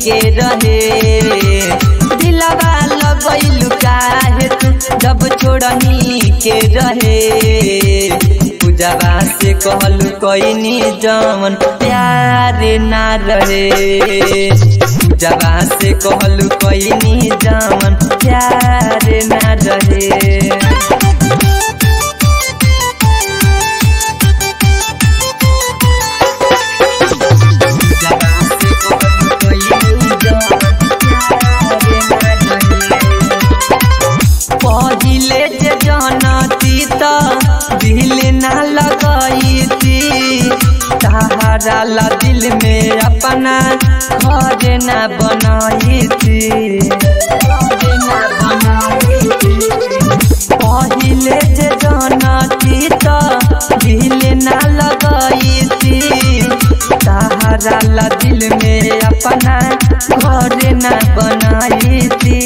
के रहे दिलवा लगैलु काहे तू जब छोड़ही के रहे पूजवा से कहलु कैनी जमन प्यार ना रहे पूजवा से कहलु कैनी जमन प्यार ना रहे पहिले जे जनती त दिल ना लगैती सहारा ला दिल में अपना घर ना बनैती पहिले जे जनती त दिल ना लगैती सहारा ला दिल में अपना घर ना बनैती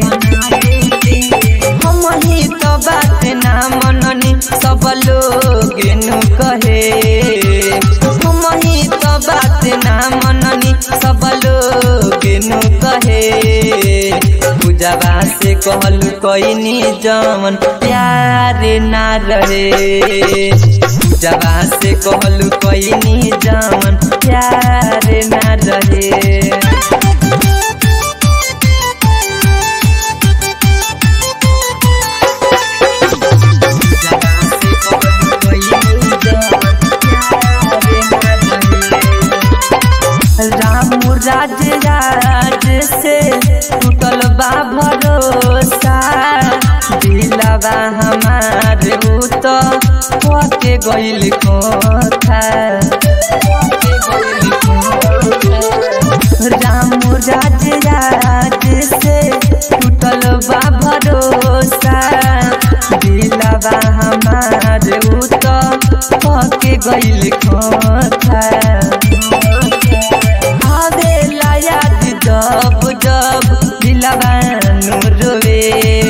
हम ही तो बात ना मननी सब लोग नु कहे हम ही तो बात ना मननी सब लोग नु कहे पूजवा से कहलु कैनी जमन प्यार ना रहे पूजवा से कहलु कैनी जमन प्यार ना रहे राम राज राज से टूटल बा भरोसा दिलवा हमार उ तो के गइल कोथा राम राज राज से टूटल बा भरोसा दिलवा हमार उ तो के गइल कोथा आवेला याद जब जब दिलवा रोवे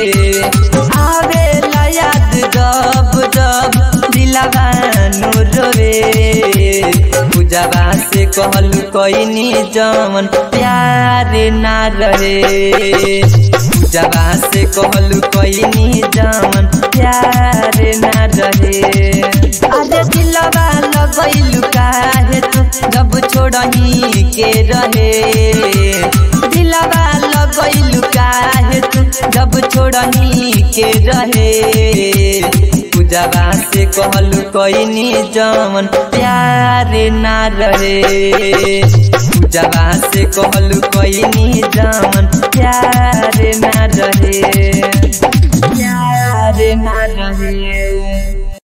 आवेला याद जब जब दिलवा रोवे पूजवा से कहलु कैनी जमन प्यार ना रहे पूजवा से कहलु कैनी जमन प्यार ना रहे अरे दिलवा लगैलु काहे तू जब छोड़ही के रहे दिलवा लगैलु काहे तू जब छोड़ही के रहे पूजवा से कहलु कैनी जमन प्यार ना रहे पूजवा से कहलु कैनी जमन